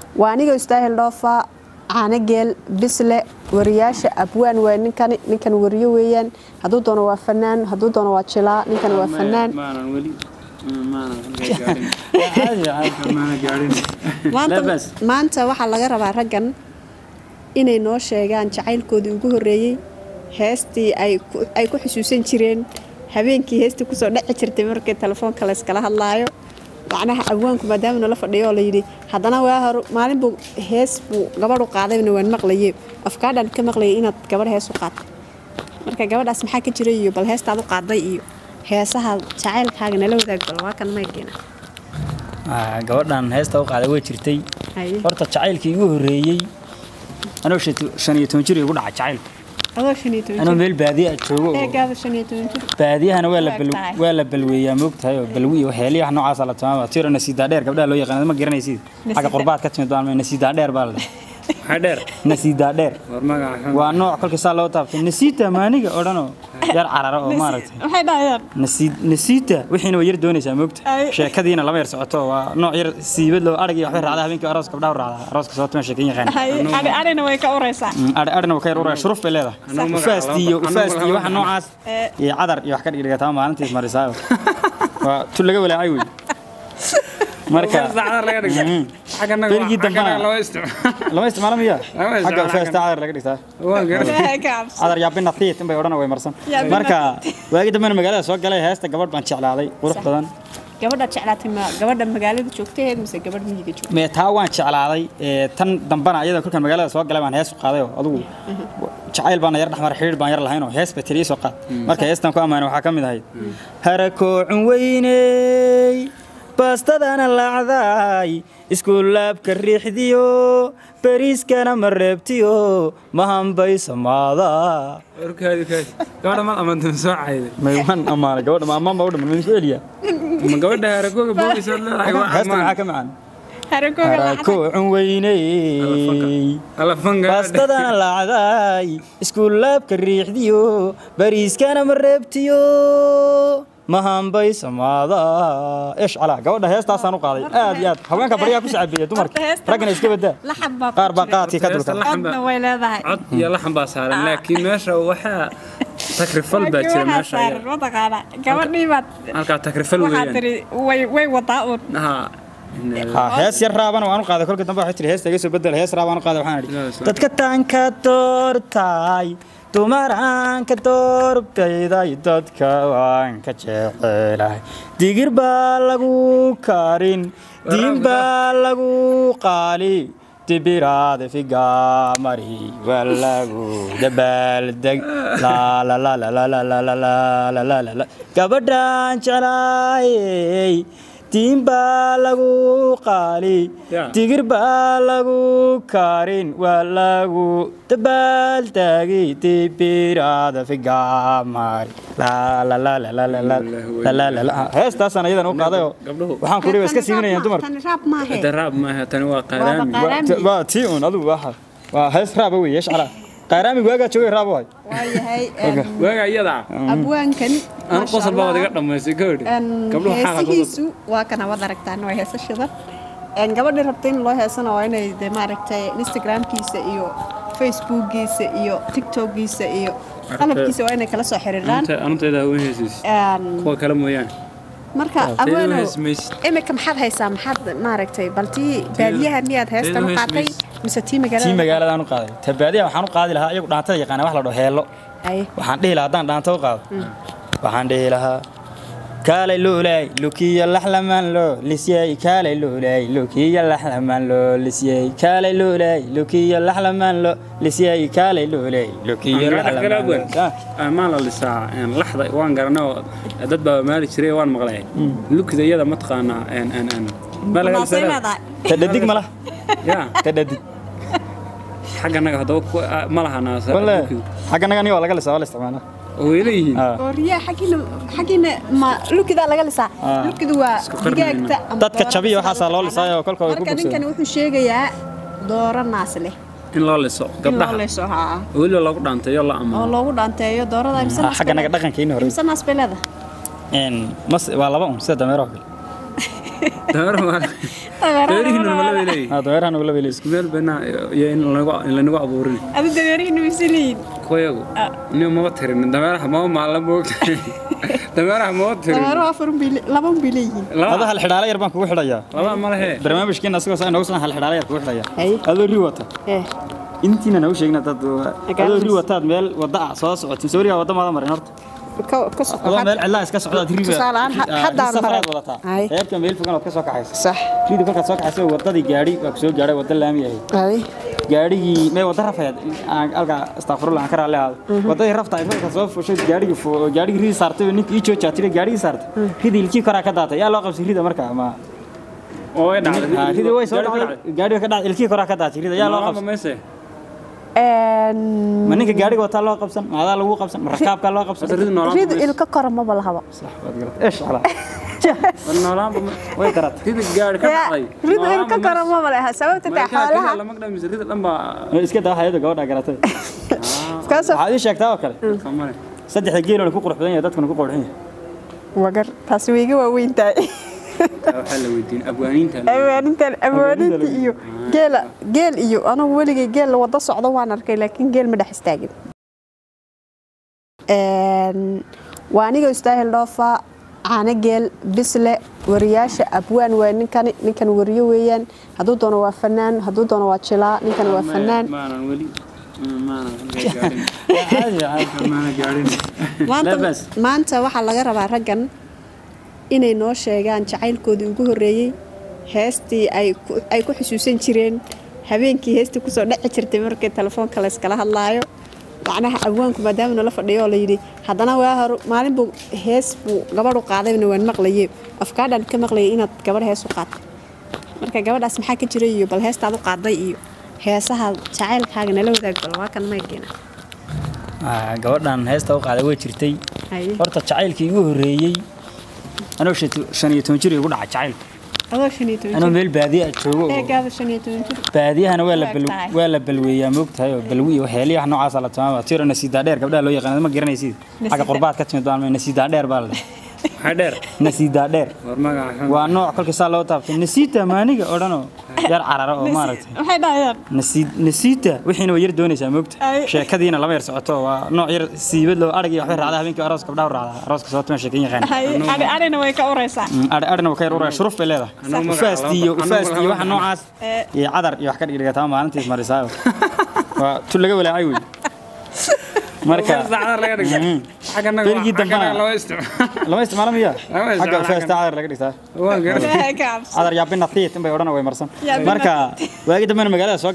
waa anigoo istaahil dhoofa caanageel bisle wariyaasha abwaan waa ninkani ninkan wariyo weeyaan hadduu doono waa fanaan hadduu doono waa jilaa ninkan waa fanaan maanan weli maanan gaarin caadi caadi maanan gaarin maanta Labas. maanta waxaa laga rabaa raggan inay noo sheegaan jacaylkoodii ugu horreeyey heestii ay ku- ay ku xusuusan jireen habeenkii heestii kusoo dhaci jirtay markii telefoonka layskala hadlaayo macnaha abwaanku maadaama nala fadhiyo oo layidhi haddana waa hor maalin buu hees buu gabadhu qaadayna waan maqlaye afkaadhaan ka maqlayay inaad gabadh hees u qaadtay marka gabadhaas maxaa ka jira iyo bal heestaad u qaaday iyo heesaha jacaylkaaga nala wadaag bal waa kan maygeena Ah, gabadhan heesta u qaaday way jirtay haye horta jacaylkii igu horreeyey anoo shan- shan iyo toban jir igu dhaca jacaylku adoo shan iyo toban anoo jir meel baadiya joogo oo eegaada shan iyo toban jir baadiyahana waa la bal Tahay. waa la balweeyaa moogtahay oo balwi iyo waxyaaliyaha noocaasa la tilmaama tiro nasiidaa dheer gabdhaha loo yaqaan ma garanaysid xagga Nasiida. qurbaad ka timid baan nasiidaa dheer baa la dhahay maxaa dheer nasiidaa dheer war magaca waa nooc kolkii saa loo taabtay nasiita maaniga odhanoo yar carara oo maaragtay maxay dhahayaan nasiid nasiita wixiina way yar doonaysaa moogta Ay. sheekadiina lama yar socoto waa nooc yar siibad loo arag iyo waxbay raacdaa habeenkii aroos gabdhaha u raacdaa arooska sababta ma sheekan yaqaan Haye, adhina way ka uraysaa adhi adhina waa ka yar uraya shuruuf bay leedahay Anuu magaca ufaasti iyo lama- ufaasti iyo anuu waxa lama- noocaas Eh. iyo cadar iyo wax ka dhigdhigataa maalintiis marisaayo waa tu laga walaacay wey marka saacada laga dhigta Mhm. xaggana Berigii dambana- lama isticmaalo lama isticmaalo miya Lama isticmaalo xagga ufaasta xaggan. cadar laga dhigtaa waa garan Ilaahay ka cabso. cadar yaabina thiit inbay odhana way marsan Yaa bina marka waagi dambena magaalada soo galay heesta gabadh baan jeclaaday qurux badan gabadha jeclaatay ma gabadha magaalada joogtaheed mise gabadh miyiga joogta mee taa waan jeclaaday ee, tan dambana iyada kolkaan magaalada soo galay baan hees u qaaday oo adugu jacayl baana yar dhexmar xidhiir baan yar lahayn oo hees bay tiri ii soo qaad marka heestan ku ammaanay waxaa ka mid ahayd harakoocun weyney baastadana lacday iskuulaabka riixdiyo bariiskana ma reebtiyo mahambay samaada warkaadi kaadi gabadha mal amantan soo cayday maywan ammaanay gabadha ma ammaan baa u dhiman misu eliya ma gabadha harakooga boogaysa leedahay waa heestan maxaa ammaan ka macaan harakooga lacag harakoocun weyney alafan gabadha baastadana lacday iskuulaabka riixdiyo bariiskana ma reebtiyo mahambay samaada ish calaa gabadha heestaasaan u qaaday aad iyo aad haweenka baryaa ku sacabeeya dumarka Horta heesta raggana iska badaa laxab baa qaar baa ku jira. qaadkii ka Heesta dulka laxan codna way leedahay cod iyo laxan baa saaran laakiin meesha waxaa takrifal baa jira Waxaa meesha saaran, mataqaanaa gabadhii baad halkaa takrifal waxaa weeyaan tiri way way wadaa uun haa ha hees yar raabana waan u qaaday kolka dambe waxay tiri heesta iga soo bedel hees raabaan u qaaday waxaan idhi Ilaah, dadka taanka doortay dumaraan ka doorbtayday dadka waan ka jecelahay digir baa lagu karin diin baa lagu qaali dibiraada figamari waa lagu dabaaldeg laalaalaalaalaalaalaalaalaalala gabadhaan jeclaayey diin baa lagu qaali Ya. digir baa lagu karin waa lagu dabaaldegi dibiraada figamari heestaasaan ayadan u qaadayoo Gabdhuhu. waxaan kuri iska siiminayaan dumarka tani raab maahe daraab maaha tani waa qaaraami Waa qaaraami. waa tii un adigu waa waa hees raaba wey yeesh calaa qaaraami waagaa joogay raaba waay waayahay waaga iyada abwaankan aan qosol baa wadaga dhamaystay gabadhi gabdhuhu xaala qosol heesihiisu waa kana wad aragtaan waa heesa shidan Een, gabadhii rabta in loo heesana waa inay de maaragtay instagramkiisa iyo facebookiisa iyo tiktokiisa iyo qalabkiisa waa inay kala soo xiriiraan anunteeda hawen heesiis Een, kuwa kale mooyaane marka Teedu abwaanow heesmaysid. imika maxaad haysaa maxaad maaragtay bal tii baadiyaha miyaad heestan u teedu qaatay heesmaysid. mise tii tii magaalada magaaladaan u qaaday tabaadiya waxaan u qaadi lahaa iyagu dhaantada yaqaana wax la dhaho heello Ay, waxaan dhihi lahaa haddaan dhaanta u qaado waxaan dhihi lahaa kaalay luulay lukiya laxlamaan loo lisyay kaalay luulay lukiya laxlamaan loo lisyay kaalay luulay lukiya laxlamaan loo lisyay kaalay luulay lukiya laxlamaan loo Ah, maan la lisaa laxda waan garanay oo dad baa maali jiray waan maqlay lukida iyada mataqaanaa ma laga maasay lisaa leedahay ta dhadig ma laha ya ta dhadig xagganaga haddaba ku- ah, ma laha naasa walle lukidu. xagga naga aniga waa laga lisaa waa la isticmaalaa oo way leeyihiin Ah. oo riyaa xaggiina xaggiina ma lukidaa laga lisaa Ah. lukidu waa qarnayna. digaagta ama dadka doorada jabiya sida waxaasaa loo loo lisaayo oo kolka way ku marka ninkani bogsadeen wuxuu sheegayaa dooro naas leh in loo liso in loo gabdhaha leeso haa oo weliba loogu dhaanteeyo la oo ammaano loogu dhaanteeyo doorada imse Ah, naas xagga bay naga leedahay. dhaqankeeni hore imse naas bay leedahay Een, mas waa laba un sida dameero oo kale dameeraha waa dameerihiina ma la weelay aa dameerahan ugula weleys isku meel bana iyo in lanagu in lanagu abuurin adu dameerihiina misaliin kuwayagu nin maba tirin dameeraha maba maala moogta dameeraha maba tirin dameeruhu afar bay laba bay leeyihiin ada laba hal xidhaale yar baan kugu xidhayaa laba ma lehe barnaamijkeena asagoo saa inoogu soo hal xidhaale yar kugu xidhayaa Hay. adoo ri wata eh intiina nagu sheegna dad Agaarkiis. adoo ri wataad meel wadda ah soo socotin sooriya wadda maada marin horta ka ka soo adoo meel cidlaa iska socdaad riba Tusaale ahaan, ha- haddaan safaraad maray. wadataa Hay. reerka meel fogan ood ka soo kaxaysa sax ridi kolkaad soo kaxaysa waddadii gaadhi baa ku soo gaadhay wadda laami ahayd ay gaadhigii mee wadda rafayd aan alka astaghfirullah aan ka raalli ahaado waddadii rafta ay kolka soo fushay gaadhigii fu- gaadhigii ridi saartay ninka ii joojaa tiri gaadhigii saartay ridi ilkii koraa ka daatay yaa loo qabsay rida marka ma oo way Ah, ridi way soo dhacday gaadhiga ka dhacday ilkii koraa ka daatay rida yaa loo noolaanba qabsay mayse een ma ninka gaadhiga wataa loo qabsan ma adaa lagu qabsan ma rakaabkaa loo qabsan Horta ridi noolaanba ridu mayse ilka kora maba lahaba صح waad garatay ايش على War noolaanba ma way garatay ridi gaari ka dhacday ridu ilka kora maba laha sababta taa xoolaha lama dhamise ridi dhan baa iska daa hayada gabadha garatay kaasoo waxaad ii sheegtaa oo kale kamane saddexda geeloo ku qurux badan yahay dadkuna ku qurxin yahay wagar taasi way iga waaweyn tahay waxaa la weydiin abwaaniinta awaanintan awaaninta iyo geela geel iyo anigu weligay geel wada socdo waan arkay laakiin geel ma dhex istaagin Een, waa aniga istaahil dhoofa caano geel bisle wariyaasha abwaan waa ninkani ninkan wariyo weeyaan hadduu doono waa fanaan hadduu doono waa jilaa ninkan waa fanaan maanan weli maanan gaarin caadi caadi maanan gaarin maanta Labas. maanta waxaa laga rabaa raggan inay noo sheegaan jacaylkoodii ugu horreeyey heestii ay ku- ay ku xusuusan jireen habeenkii heestii kusoo dheci jirtay markii telefoonka la iskala hadlaayo macnaha abwaanku maadaama nala fadhiyo oo la yidhi haddana waa hor maalin buu hees buu gabadhu qaadayna waan maqlaye afkaadhaan ka maqlayay inaad gabadh hees u qaatay marka gabadhaas maxaa ka jira iyo bal heestaad u qaaday iyo heesaha jacaylkaaga nala wadaag bal waa kan maygeena Ah, gabadhan heesta u qaaday way jirtay haye horta jacaylkii igu horreeyey anoo shan- shan iyo toban jir igu dhaca jacaylka adoo shan iyo toban anoo jir meel baadiya ah joogo oo- eegaada shan iyo toban jir baadiyahana waa la Waa bal- tahay. waa la balweeyaa moogtahay oo balwi iyo waxyaaliyaha noocaasa la tilmaama tiro nasiidaa dheer gabdhaha loo yaqaano ma garanaysid xagga Nasiida. qurbaad ka timid baan nasiidaa dheer baa la dhahay maxaa dheer nasiidaa dheer war magaca waa nooc kolkii saa loo taabtay nasiita maaniga odhanoo yar carara oo maaragtay maxay dhahayaan nasiid nasiita wixiina way yar doonaysaa moogta Ay. sheekadiina lama yar socoto waa nooc yar siibad loo arag iyo waxbay raacdaa habeenkii aroos gabdhaha u raacdaa arooska sababta ma sheekan yaqaan Haye, arina way ka uraysaa adhi adhina waa ka yar uraya shuruuf bay leedahay Anuu magaca ufaasti iyo laba- ufaasti iyo anuu waxa magaca- noocaas Eh. iyo cadar iyo wax ka dhigdhigataa maalintiis marisaayo waa tu laga walaacay wey marka saacada laga dhigta Mhm. xaggana Berigii dambana- loo isticmaalo lama isticmaalo miya Lama isticmaalo xagga ufaasta xaggan. cadar laga dhigtaa waan garan Ilaahay ka cabso. cadar yaa binatiit inbay odhana way marsan Yaa marka waagi dambena magaalada soo